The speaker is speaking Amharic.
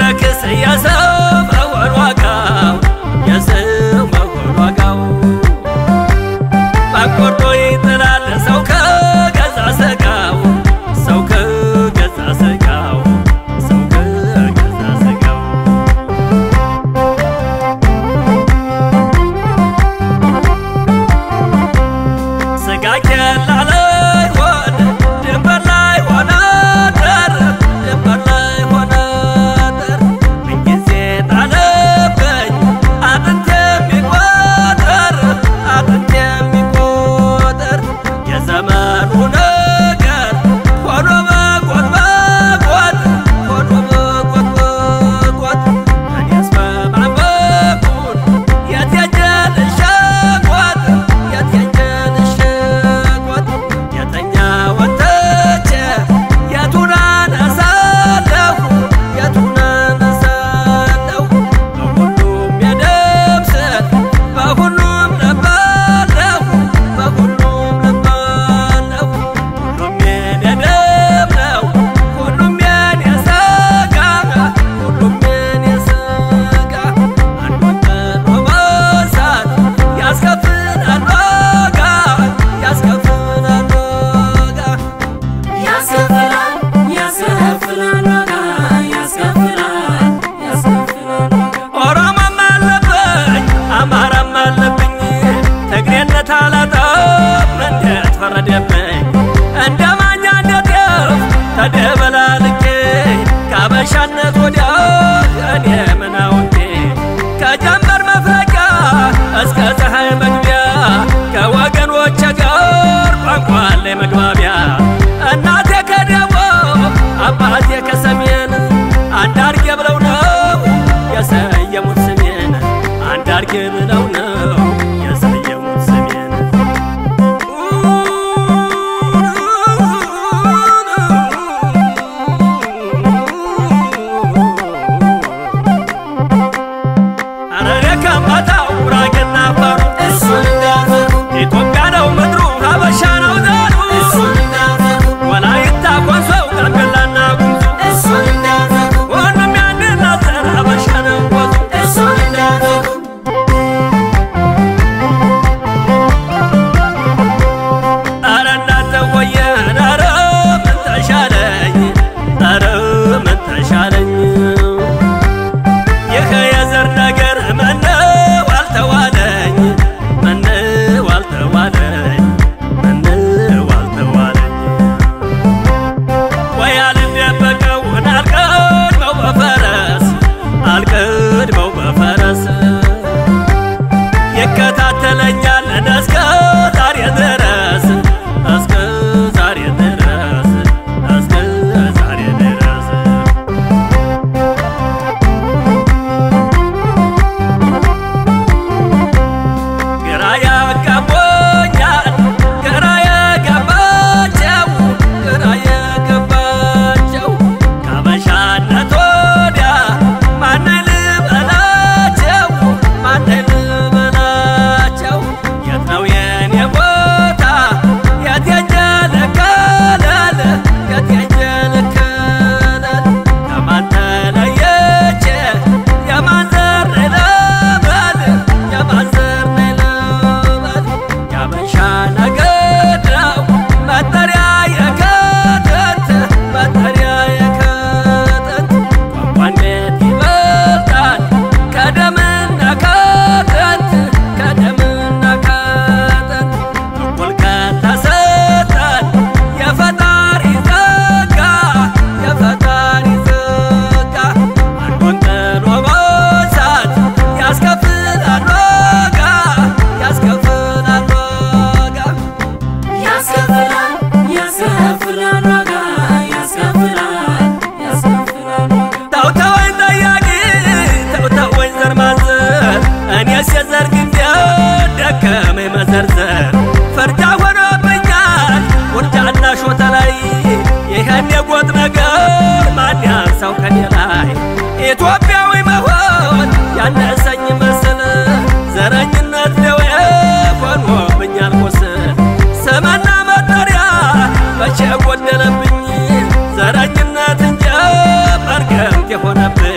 ሲረክስ የሰው መሆን ዋጋው የሰው መሆን ዋጋው ባቆርጦ ይጥላል ሰው ከገዛ ስጋው ሰው ከገዛ ስጋው ሰው ከገዛ ስጋው ስጋ ኬላ ላይ ሆነ ድንበር ላይ ሆነ ደር ድንበር ላይ ሆነ ደር ምንጊዜ ጣለብኝ አጥንት የሚቆጠር አጥንት የሚቆጠር የዘመኑ ነገር ሆኖ በቆት በቆት ሆኖ በቆት በቆት እኔስ በማን በኩል የት ሄጄ ልሸቆጥ የት ሄጄ ልሸቆጥ የተኛውን ትቼ የቱን አነሳለሁ የቱን አነሳለሁ በሁሉም የደም ስር በሁሉም ልባለሁ በሁሉም ልባለሁ ሁሉም የኔ ደም ነው ሁሉም የኔ ስጋ ሁሉም የኔ ስጋ አንዱን ጥሎ መሳት ያስከፍላል ዋጋ ያስከፍላል ዋጋ ያስከፍላል ያስከፍላል ዋጋ ያስከፍላል ያስከፍላል ዋጋ ኦሮሞም አለብኝ አማራም አለብኝ ትግሬነት አላጣም እንዴት ፈረደብኝ እንደ ማኛ እንደ ጤፍ ተደበላልቄ ከአበሻነት ወዲያ እኔ ምን አውቄ ከጀንበር መፍለቂያ እስከ ፀሐይ መግቢያ ከወገኖቼ ጋር ቋንቋ ላይ መግባቢያ እናቴ ከደቡብ አባቴ ከሰሜን አንድ አርጌ ብለው ነው የሰየሙት ስሜን አንድ አርጌ ብለው ነው የሰየሙት ስሜን ሐረሬ ከምባታው ጉራጌና አፋሩ እሱን እንዳፈሩ ኢትዮጵያ ነው ምድሩ ሀበሻ ነው ዘሩ እሱን እንዳፈሩ ወላይታ ኮንሶው ጋምቤላና ጉሙዙ እሱን እንዳፈሩ ሁሉም ያንድና ዘር ሀበሻ ነው ወዙ እሱን እንዳፈሩ ኧረ እናንተ ወየን ኧረ ምን ተሻለኝ ኧረ ምን ተሻለኝ ይህ የዘር ነገር ምነው አልተዋለኝ ምነው አልተዋለኝ ምነው አልተዋለኝ ወይ አልደበቀውን አልቀድመው በፈረስ አልቀድመው በፈረስ ይከታተለኛል እስከ ዛሬ ድረስ እስከ ዛሬ ድረስ እስከ ዛሬ ድረስ ግራ ያጋቦኛል ግራ የገባቸው ግራ የገባቸው ከአበሻነት ወዲያ ማንን ልበላቸው ማንን ልበላቸው የት ነው የኔ ቦታ የት ሄጄ ልከለል የት ሄጄ ልከለል ከማን ተለየቼ የማን ዘር ልበል የማን ዘር ልበል የአበሻ ነገድ ነው መጠሪያ የከተት መጠሪያ የከተት ቋንቋ እንዴት ይበልጣል ከደምና ከጥንት ከደምና ከጥንት እኩል ከተሰጠን የፈጣሪ ጸጋ የፈጣሪ ጸጋ አንዱን ጥሎ መሳት ያስከፍላል ዋጋ ያስከፍላል ዋጋ ያስከፍላል ያስከፍላል ዋጋ ያስከፍላል ያስከፍላል ዋጋ ተው ተወኝ ጠያቂ ተው ተወኝ ዘር ማንዘር እኔስ የዘር ግንዴ ደከመኝ መዘርዘር ፈርጃ ሆኖብኛል ውርጃና ሾተ ላይ ይህን የጎጥ ነገር ማን ያንሳው ከኔ ላይ ኢትዮጵያዊ መሆን ያነሰኝ መስል ዘረኝነት ደዌ ሆኖብኛል ቁስል ስምና መጠሪያ መቼ ጎደለብኝ ዘረኝነት እንጂ መርገምት የሆነብኝ